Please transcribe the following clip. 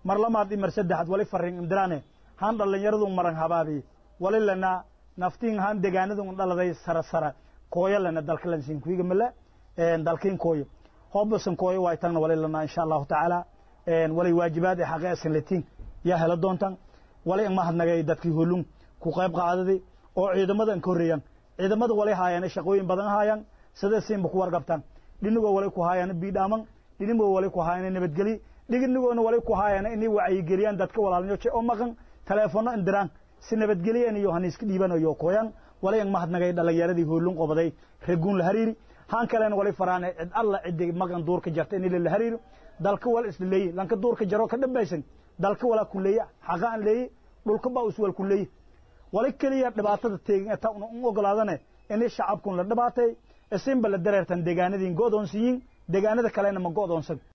mar lamaad i mar saddexaad wali farrin imdiraane han dhallinyaradun maran habaabi wali lana naftiin han degaanadun dhaladay sara sara kooyo lana dalkalan siin kuiga male dalkiin kooyo hoobasan kooyo waa tagna wali lana insha allahu tacaala walay waajibaad ee xaqe asan latiin yaa hela doontan wali in mahadnagay dadkii holun ku qayb qaadaday oo ciidamadan ka horreeyaan ciidamada wali haayaan shaqooyin badan haayaan sida siinba ku warqabtaan dhinigoo wali ku haayaan biidhaaman dhinigoo wali ku haayaan nabadgeli dhiginigoona wali ku haayaan inay wacyigeliyaan dadka walaalnyoje oo maqan taleefono indiraan si nabadgeliyan iyo haniiska dhiibanayo kooyan wali in mahadnagay dhalinyaradii hoolun qobaday reguun la hariiri haan kalena wali faraane cid alla ciddi maqan duurka jarta in la hariiro dalka wal isla leeyi lanka duurka jaro ka dhambaysan dalka walaa ku leeya xaqa aan leeyi dhulka baa uswal ku leeyi wali keliya dhibaatada teegin ta un ogolaadane inay shacabkun la dhibaatay isinba la dareertan deegaanadiin go'doonsiyiin deegaanada kalena ma go'doonsan